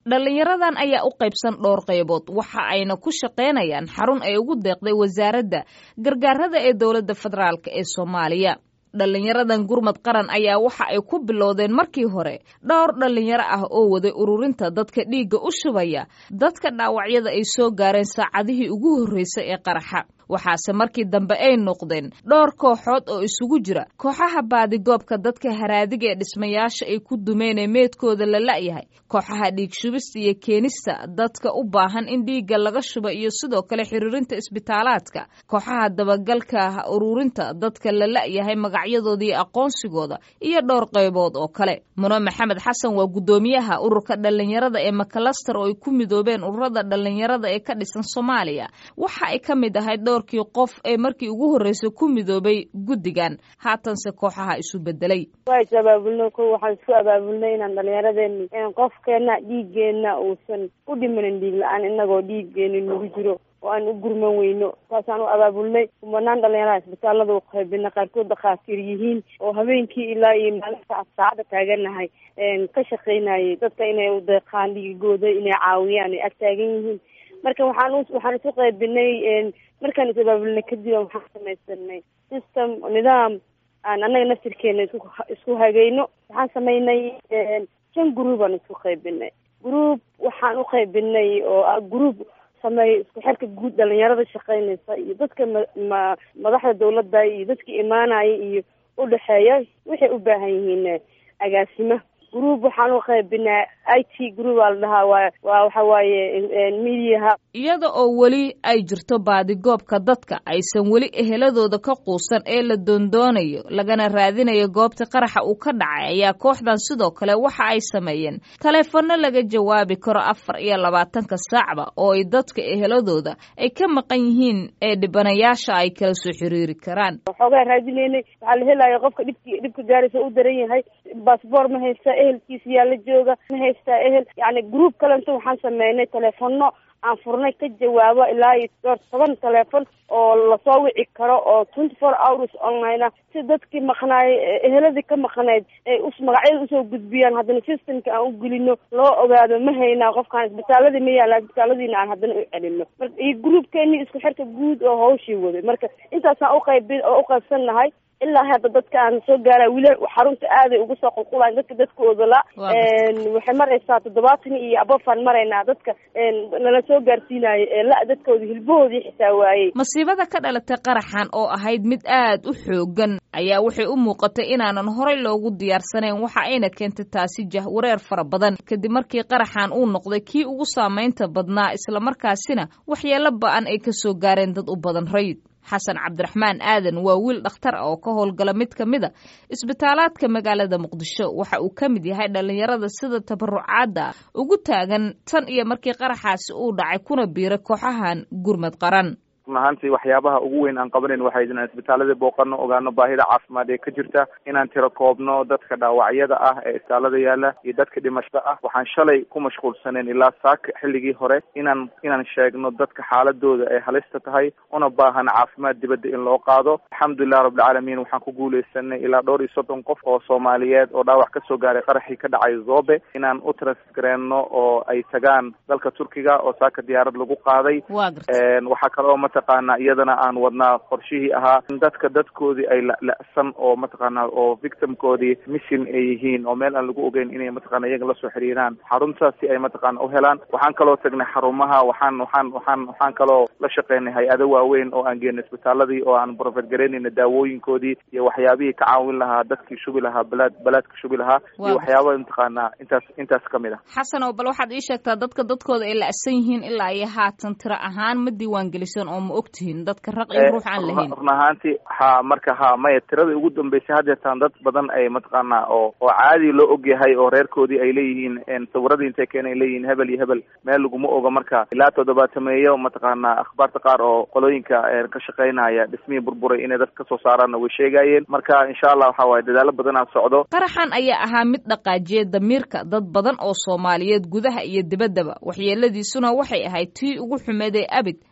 dhallinyaradan ayaa u qaybsan dhowr qaybood waxa ayna ku shaqaynayaan xarun ay ugu deeqday wasaaradda gargaarada ee dowladda federaalk ee soomaaliya dhallinyaradan gurmad qaran ayaa waxa ay ku bilowdeen markii hore dhowr dhallinyaro ah oo waday ururinta dadka dhiigga u shubaya dadka dhaawacyada ay soo gaareen saacadihii ugu horreysay ee qaraxa waxaase markii dambe ay noqdeen dhowr kooxood oo isugu jira kooxaha baadigoobka dadka haraadiga ee dhismayaasha ay ku dumeen ee meedkooda la la'yahay kooxaha dhiig shubista iyo keenista dadka u baahan in dhiigga laga shuba iyo sidoo kale xiriirinta isbitaalaadka kooxaha dabagalka ururinta dadka la la'yahay magacyadooda iyo aqoonsigooda iyo dhowr qaybood oo kale muno maxamed xasan waa guddoomiyaha ururka dhallinyarada ee makalaster oo ay ku midoobeen ururada dhallinyarada ee ka dhisan soomaaliya waxa ay ka mid ahayd dhowrkii qof ee markii ugu horreysay ku midoobay guddigan haatanse kooxaha isu bedelay waa is abaabulnay ko waxaan isku abaabulnay inaan dhallinyaradeeni qofkeena dhiiggeena uusan u dhimanin dhiig la-aan inagoo dhiiggeeni nagu jiro oo aan u gurman weyno saasaan u abaabulnay kumanaan dhalinyaraha isbitaalada u qaybina qaarkood dhakhaatiir yihiin oo habeenkii ilaa iyo maalinta saacada taaganahay ka shaqaynayay dadka inay u deeqaan dhiigooda inay caawiyaan ay ag taagan yihiin marka waxaan waxaan isu qaybinay markaan is abaabulnay kadib waxaan samaysanay system nidaam aan annaga naftirkeena isku isku hagayno waxaan samaynay shan group aan isku qaybinay group waxaan u qaybinay oo ah group sameey isku xirka guud dhalinyarada shaqaynaysa iyo dadka ma madaxda dawladda iyo dadka imaanaya iyo udhexeeya waxay u baahan yihiin agaasimo group waxaan u qaybinaa i t group aa la dhahaa waa waa waxa waaye mediaha iyada oo weli ay jirto baadigoobka dadka aysan weli eheladooda ka quusan ee la doondoonayo lagana raadinayo goobta qaraxa uu ka dhacay ayaa kooxdan sidoo kale waxa ay sameeyeen taleefanno laga jawaabi karo afar iyo labaatanka saacba oo ay dadka eheladooda ay ka maqan yihiin ee dhibanayaasha ay kala soo xiriiri karaan waxoogaa raadinaynay waxaa la helaya qofka dhibki dhibka gaaraysa u daran yahay baasboor ma haysta ehelkiisa yaa la jooga ma haystaa ehel yani group kalento waxaan sameynay teleefono aan furnay ka jawaabo ilaa iyo dhowr toban teleefon oo lasoo wici karo oo twenty four hours online ah si dadkii maqnaay eheladii ka maqnayd ay us magacyada usoo gudbiyaan haddana systemka aan u gelino loo ogaado ma haynaa qofkaan isbitaaladii ma yaala isbitaaladiina aan haddana u celino marka iyo groupkeeni isku xirka guud oo hawshii waday marka intaasaan uqaybi oo uqaybsan nahay ilaa hadda dadka aan soo gaara wili xarunta aaday uga soo qulqulayan dadka dadkooda la waxay maraysaa toddobaatan iyo abofaan maraynaa dadka nala soo gaarsiinayo ee la dadkooda hilbahoodii xitaa waayey masiibada ka dhalatay qaraxan oo ahayd mid aad u xoogan ayaa waxay u muuqatay inaanan horay loogu diyaarsanayn waxa ayna keentay taasi jahwareer fara badan kadib markii qaraxan uu noqday kii ugu saamaynta badnaa islamarkaasina waxyeelo ba-an ay kasoo gaareen dad u badan rayid xasan cabdiraxmaan aadan waa wiil dhakhtar ah oo ka howlgala mid ka mid a isbitaalaadka magaalada muqdisho waxa uu ka mid yahay dhallinyarada sida tabarucaadda ugu taagan tan iyo markii qaraxaasi uu dhacay kuna biiray kooxahan gurmad qaran run ahaantii waxyaabaha ugu weyn aan qabanayn waxay inaan isbitaaladii booqano ogaano baahida caafimaad ee ka jirta inaan tiro koobno dadka dhaawacyada ah ee isbitaalada yaala iyo dadka dhimashada ah waxaan shalay ku mashquulsaneen ilaa saaka xilligii hore inaan inaan sheegno dadka xaaladooda ay halista tahay una baahan caafimaad dibadda in loo qaado alxamdulilah rabbilcaalamiin waxaan ku guuleysanay ilaa dhowr iyo soddon qof oo soomaaliyeed oo dhaawac kasoo gaaray qaraxii ka dhacay zobe inaan u transgareenno oo ay tagaan dalka turkiga oo saaka diyaarad lagu qaaday waxaa kaloo mataqaana iyadana aan wadnaa qorshihii ahaa in dadka dadkoodii ay la-la-san oo mataqaana oo victimkoodii mission ay yihiin oo meel aan lagu ogeyn inay mataqana iyaga lasoo xiriiraan xaruntaas si ay mataqaana u helaan waxaan kaloo tagnay xarumaha waxaan waxaan waxaan waxaan kaloo la shaqeynay hay-ado waaweyn oo aan geenay isbitaaladii oo aan profet garaynayna daawooyinkoodii iyo waxyaabihii ka caawin lahaa dadkii shubi lahaa balaad balaadka shubi lahaa iyo waxyaaba mataqaana intaas intaas kamid ah xasan oo bal waxaad ii sheegtaa dadka dadkooda ay la-san yihiin ilaa iyo haatan tiro ahaan ma diiwaan gelisan oo ma ogtihiin dadka raq iyo ruux aan lahayn run ahaantii ha marka ha maya tiradii ugu dambeysay haddeetaan dad badan ay mataqaana oo oo caadi loo ogyahay oo reerkoodii ay leeyihiin sawiradii intay keen ay leeyihiin hebel iyo hebel meel laguma oga marka ilaa toddobaatameeyo mataqaana akhbaarta qaar oo qolooyinka ka shaqeynaya dhismihii burburay inay dad kasoo saaraanna way sheegayeen marka insha allah waxa waaye dadaalo badanaa socdo qaraxan ayaa ahaa mid dhaqaajiyay damiirka dad badan oo soomaaliyeed gudaha iyo dibaddaba waxyeeladiisuna waxay ahayd tii ugu xumeed ee abid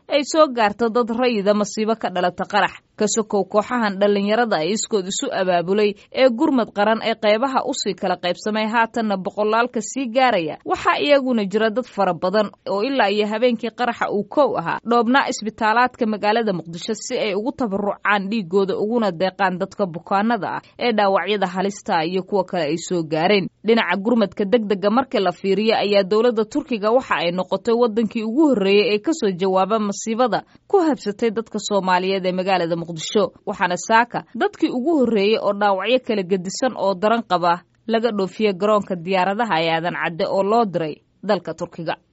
ay soo gaarto dad rayida masiibo ka dhalata qarax ka sokow kooxahan dhallinyarada ay iskood isu abaabulay ee gurmad qaran ee qaybaha usii kala qaybsamay haatanna boqolaalka sii gaaraya waxaa iyaguna jira dad fara badan oo ilaa iyo habeenkii qaraxa uu kow ahaa dhoobnaa isbitaalaadka magaalada muqdisho si ay ugu tabarucaan dhiigooda uguna deeqaan dadka bukaanada ah ee dhaawacyada halista iyo kuwa kale ay soo gaareen dhinaca gurmadka degdega markii la fiiriyo ayaa dowladda turkiga waxa ay noqotay wadankii ugu horreeyey ee kasoo jawaaba masiibada ku habsatay dadka soomaaliyeed ee magaalada muqdisho waxaana saaka dadkii ugu horreeyey oo dhaawacyo kala gedisan oo daran qaba laga dhoofiye garoonka diyaaradaha ee aadan cadde oo loo diray dalka turkiga